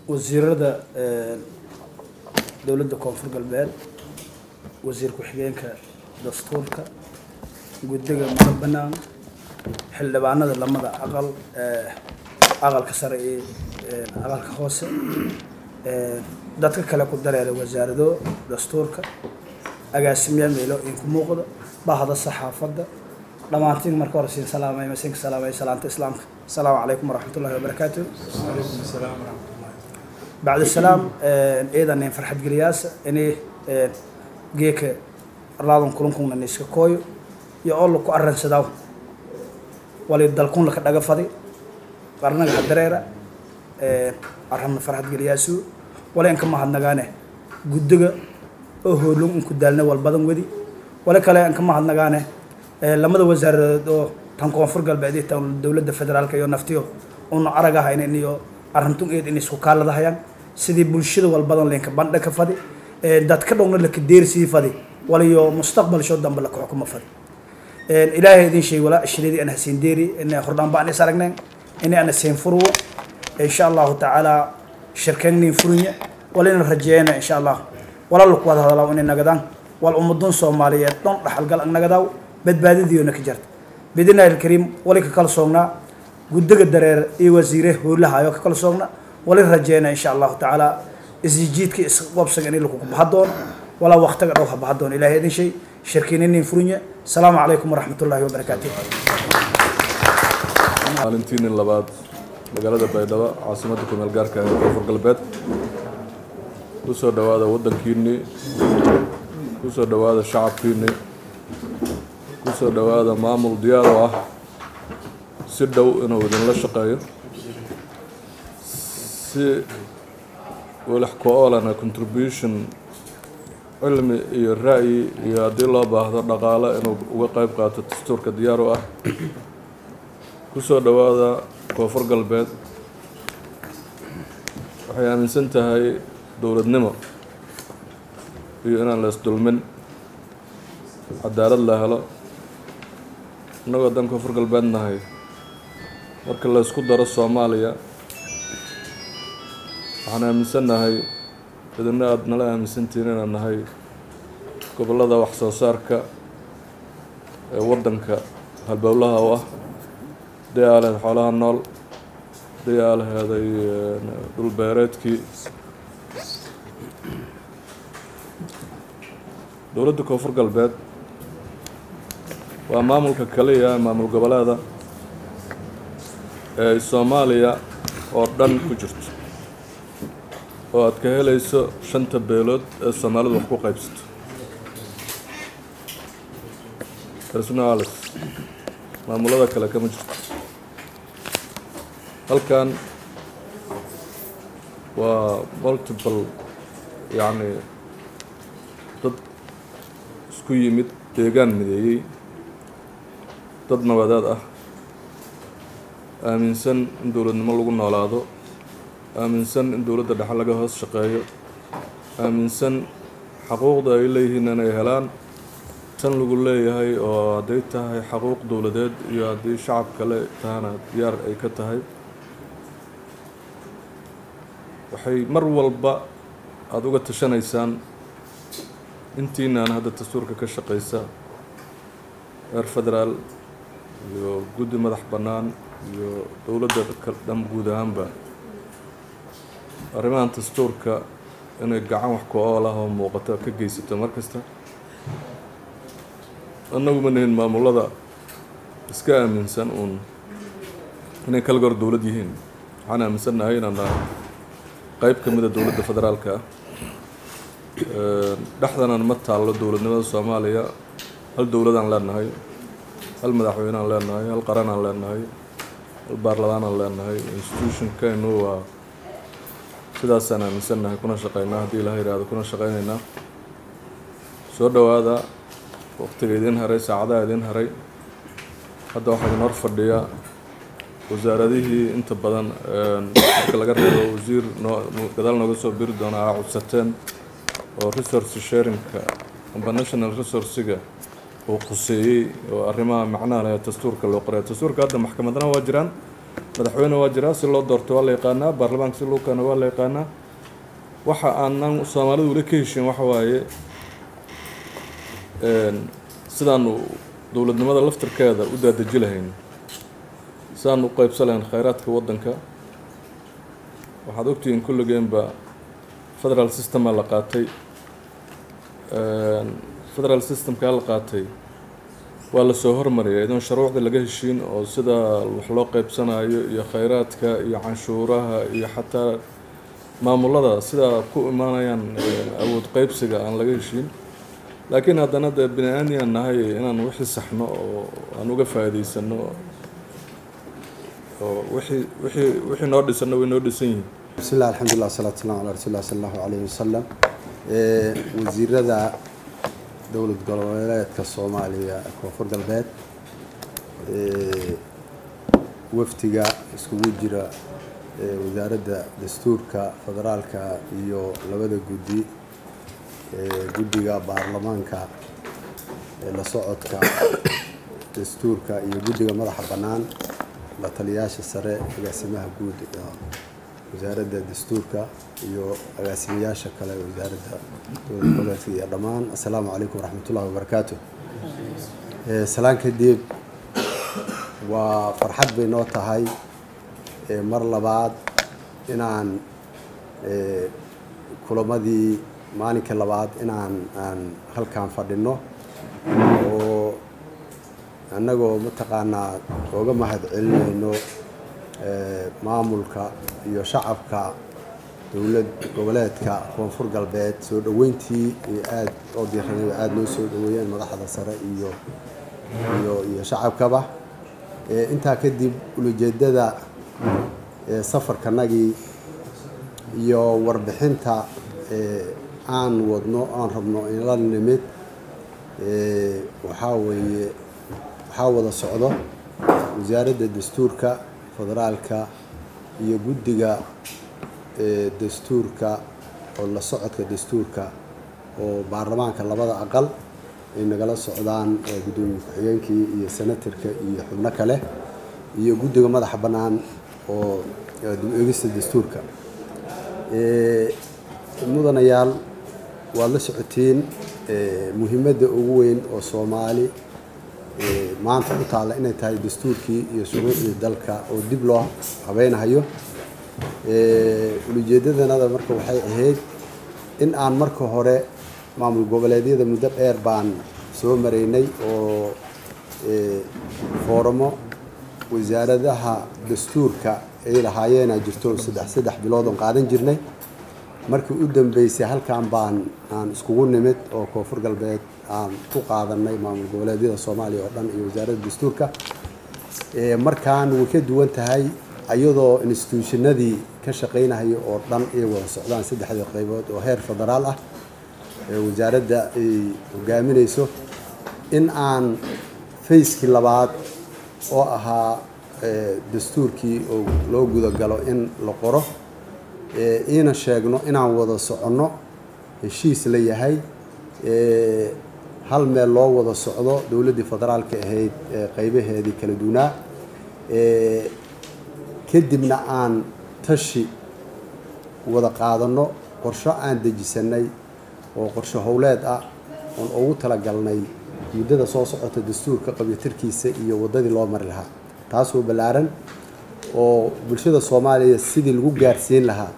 wasiirada dowladda koonfur galbeed wasiir ku-xigeenka dastuurka guddiga mada banaan xildhibaanada lamada aqal aqalka sare iyo aqalka hoose dadka kale ku dareera wasaarado dastuurka agaasimayaal meelo in ku muuqda bahda saxaafadda dhammaantiin marka hore siin salaamay masinka salaamay salaanta islaamka asalaamu calaykum waraxmat ullahi wabarakaatu bacd salaam ciidanin farxad geliyaasa inay geeka arlaadan kulankuna niska kooyo iyo oo laku arransadaa wali dalkun laka dhaga fadi qarnaga hadareera arramna farxad geliyaasu wala inka mahadnagaane guddiga oo hoolon inku daalna wal badan wedi wala kale inka mahadnagaane lamada wasaaradood oo tan koonfur galbeed iyo tan dowladda federaalka iyo naftiyo una arag ahaynin iyo arrintun eed in isku kaaladahayaan sidii bulshada wal badan leenka bandha ka fadi dadka dhowna laka deersii fadi waliyo mustaqbal shoo dambe laka xukumo fadi ilaahay idin sheeg walaa ashridii ana hasiin deeri ina hordhaan baan is aragneen ina ana siin furuwo insha allahu tacaala shirkeennin furunya walina rajeeyana insha allah wala laku wada hadalaa inay nagadaan wal ummadun soomaaliyeed dhon dhaxalgal ag nagadaaw badbaadadiyoona ka jarta bidnaahi alkariim wali ka kala soognaa guddiga dareer iyo wasiire hoolahayo ka kala soogna wali rajeeyna insha allahu tacaala isjiidka isqabsiga in lakugu baxa doono walaa waqtiga dhow ha baxa doono ilahay idin shay shirkiininin furunya asalaamu calaykum waraxmat ullahi wabarakaatu maalintiinin labaad magaalada baydhabo caasimadda kumeel gaarka ee koonfur galbeed ku soo dhowaada waddankiinnii ku soo dhowaada shacabkiinnii ku soo dhowaada maamul diyaar oo ah si dhow inuu idinla shaqeeyo si walax ko-oolana contribution cilmi iyo ra'yi iyo haddii loo baahdo dhaqaale inuu uga qayb qaato dastuurka diyaar u ah ku soo dhowaada koonfur galbeed waxay aaminsan tahay dowladnimo iyo inaan la isdulmin cadaalad la helo innagoo dan koonfur galbeed nahay marka la ysku daro soomaaliya waxaan aaminsannahay idina aada nala aaminsantihiin inaan nahay gobollada wax soo saarka ee waddanka halbowlaha u ah hadii aa laheed xoolaha nool hadii aa laheeday dhul beereedkii dowladda koonfur galbeed waa maamulka kaliya maamul goboleeda ee ay soomaaliya oo dhan ku jirto oo aad ka helayso shanta beelood ee soomaalidu wax ku qaybsato personalis maamulada kale kama jirto halkan waa multiple yacni dad isku yimid deegaan mideeyey dad nabadaad ah aaminsan in dowladnimo lagu noolaado aaminsan in dowladda dhexe laga hoos shaqeeyo aaminsan xaquuqda ay leeyihiin inay helaan tan lagu leeyahay oo hadday tahay xaquuq dowladeed iyo haddii shacab kale tahana diyaar ay ka tahay waxay mar walba aada uga tashanaysaan intiinaan hadda dastuurka ka shaqaysa reer federaal iyo guddi madax bannaan iyo dowladda dhan guud ahaanba arrimahan dastuurka inay gacan wax ku ool ah oo muuqato ka geysato mar kasta annagu ma nihin maamulada iska aaminsan uun inay kaligoor dowlad yihiin waxaan aaminsannahay inaan nahay qeyb ka mida dowladda federaalka ah dhexdanan ma taallo dowladnimada soomaaliya hal dowladaan leenahay hal madaxweyneaan leenahay hal qaranaan leenahay hal baarlamaanaan leenahay institutionkaynu waa sidaasaan aaminsannahay kuna shaqeynaa haddii ilaha yidhaahdo kuna shaqeyneynaa soo dhowaada waqtiga idiin haray saacadaha idiin haray hadda waxaa idin hor fadhiya wasaaradihii inta badan marka laga reebo wasiir noo gadaal nooga soo biri doona aa codsateen oo resource sharingka amba national resourciga uu quseeyey oo arrimaha macnaha leh dastuurka loo qoray dastuurka hadda maxkamadana waa jiraan madaxweyne waa jiraa si loo doorto waa la yaqaanaa baarlamaanka si loo keeno waa la yaqaanaa waxa aanan soomaalidu weli ka heshin waxa waaye sidaanu dowladnimada laftirkeeda u daadeji lahayn sidaan u qeybsan lahayn khayraadka waddanka waxaad ogtihiin kulligeenba federal systema la qaatay federal systemkaa la qaatay waa lasoo hormariyay idoon shuruucda laga heshiin oo sida wax loo qeybsanayo iyo khayraadka iyo canshuuraha iyo xataa maamulada sida ku imaanayaan awood qeybsiga aan laga heshiin laakiin haddana dee bini aadmiyan nahay inaan wixii saxno oo aan uga faa'iidaysano oo wixii wixii wixii noo dhisano way noo dhisan yihiin bismi llah alxamdulilah wasalatu waslamu ala rasuuli lah sala allahu alayhi wasalam wasiirada dowlad goboleedka soomaaliya koonfur galbeed wafdiga iskugu jira wasaaradda dastuurka federaalka iyo labada guddi guddiga baarlamaanka la socodka dastuurka iyo guddiga madaxa bannaan la taliyaasha sare agaasimaha guud wasaaradda dastuurka iyo agaasimayaasha kale wasaaradda dowlad goboleedka iyo dhammaan assalaamu calaykum waraxmat ullahi wabarakaatu salaan kadib waa farxad bay noo tahay mar labaad inaan kulamadii maalinka labaad inaan aan halkan fadhino oo annagoo mataqaanaa ooga mahad celinayno maamulka iyo shacabka dowlad goboleedka koonfur galbeed soo dhoweyntii iyo aada oo diiranay aada noo soo dhoweeyeen madaxda sare iyo iyo iyo shacabkaba intaa kadib ulujeedada safarkanagii iyo warbixinta aan wadno aan rabno in la nimid waxaa weeye waxaa wada socdo wasaaradda dastuurka federaalka iyo guddiga dastuurka oo la socodka dastuurka oo baarlamaanka labada aqal ay nagala socdaan guddoomiye ku-xigeenkii iyo senatarka iyo xubno kale iyo guddiga madaxa bannaan oo dib-eegista dastuurka mudanayaal waad la socotiin muhiimadda ugu weyn oo soomaali maanta u taalla inay tahay dastuurkii iyo shuruucdii dalka oo dib loo habeynahayo ulujeedadanada marka waxay ahayd in aan marka hore maamul goboleedyada muddo dheer baan soo maraynay oo fooramo wasaaradaha dastuurka ay lahaayeenaa jirto saddex saddex bilood oon qaadan jirnay markii u dambeysay halkan baan aan iskugu nimid oo koonfur galbeed aan ku qaadanay maamul goboleedyada soomaaliya oo dhan iyo wasaaradda dastuurka markaan way ka duwan tahay iyadoo instituushinadii ka shaqaynahaya oo dhan ay wada socdaan saddexdii qaybood oo heer federaal ah wasaaradda ay hogaaminayso in aan fayskii labaad oo ahaa dastuurkii oo loo gudagalo in la qoro iina sheegno inaan wada soconno heshiis la yahay hal meel loo wada socdo dowladdii federaalka ahayd qaybaheedii kala duunaa kadibna aan tashi wada qaadanno qorsho aan dejisanay oo qorsho howleed ah oon ugu talagalnay muddada soo socota dastuurka qabyatirkiisa iyo waddadii loo mari lahaa taasoo ballaaran oo bulshada soomaaliya sidii lagu gaarsiin lahaa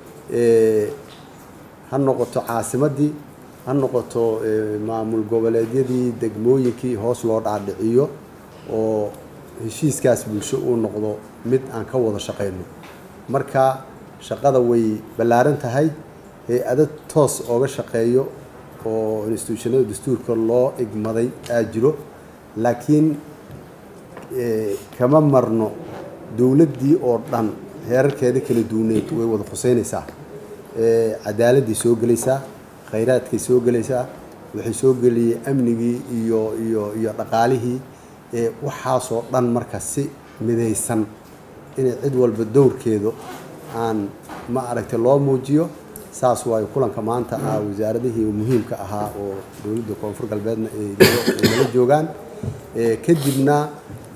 ha noqoto caasimaddii ha noqoto maamul goboleedyadii degmooyinkii hoos loo dhaadhiciyo oo heshiiskaas bulsho uu noqdo mid aan ka wada shaqayno marka shaqada way ballaaran tahay hay-ado toos ooga shaqeeyo oo instituushanada dastuurka loo igmaday aa jiro laakiin kama marno dowladdii oo dhan heerarkeeda kala duuneed way wada khuseynaysaa cadaaladday soo gelaysaa khayraadkay soo gelaysaa waxay soo geliyey amnigii iyo iyo iyo dhaqaalihii waxaasoo dhan marka si midaysan inay cid walba dowrkeedu aan ma aragtay loo muujiyo saas waayo kulanka maanta ah wasaaradihii muhiimka ahaa oo dowladda koonfur galbeedna ay nala joogaan kadibna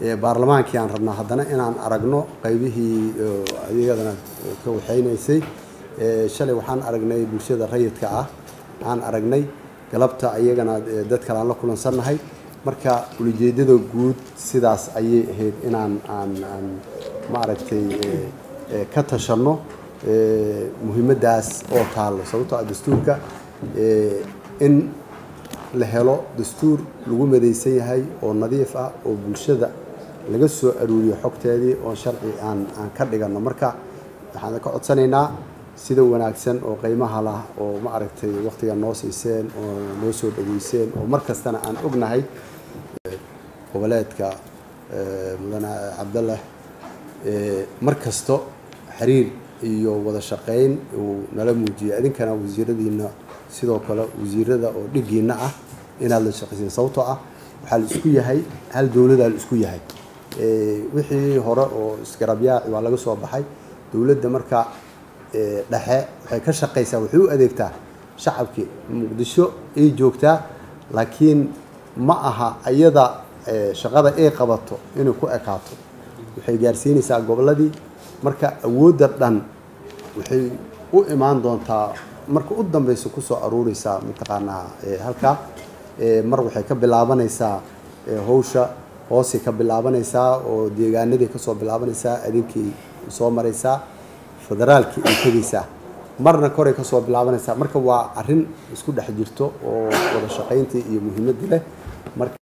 baarlamaankii aan rabnaa haddana inaan aragno qaybihii iyadana ka waxaynaysay shalay waxaan aragnay bulshada rayidka ah aan aragnay galabta iyagana dad kale aan la kulansannahay marka ulijeedada guud sidaas ayay ahayd inaan aan aan maaragtay ka tashanno muhiimaddaas oo taallo sababtoo ah dastuurka in la helo dastuur lagu madaysan yahay oo nadiif ah oo bulshada laga soo aruuriyo xogteedii oo sharci aan aan ka dhiganno marka waxaan ka codsanaynaa sida wanaagsan oo qiimaha lah oo ma aragtay waqtiga noo siiseen oo noo soo dhaweyseen oo mar kastana aan ognahay goboleedka mudane cabdallah mar kasto xiriir iyo wada shaqayn uu nala muujiyay idinkana wasiiradiina sidoo kale wasiirada oo dhigiina ah inaad la shaqayseen sababtoo ah waxaa la isku yahay hal dowladaa la isku yahay wixii hore oo isgarabyaaci waa laga soo baxay dowladda marka dhexe waxay ka shaqaysaa waxay u adeegtaa shacabkii muqdisho ay joogtaa laakiin ma aha iyada shaqada ay qabato inay ku ekaato waxay gaarsiinaysaa gobolladii marka awoodda dhan waxay u imaan doontaa marka u dambeysa kusoo aruureysaa mataqaanaa halkaa mar waxay ka bilaabanaysaa hawsha hoosay ka bilaabanaysaa oo deegaanadii kasoo bilaabanaysaa adinkii soo maraysaa federaalkii ay tegaysaa marna koray kasoo bilaabanaysaa marka waa arrin isku dhex jirto oo wada shaqayntii iyo muhiimaddii leh marka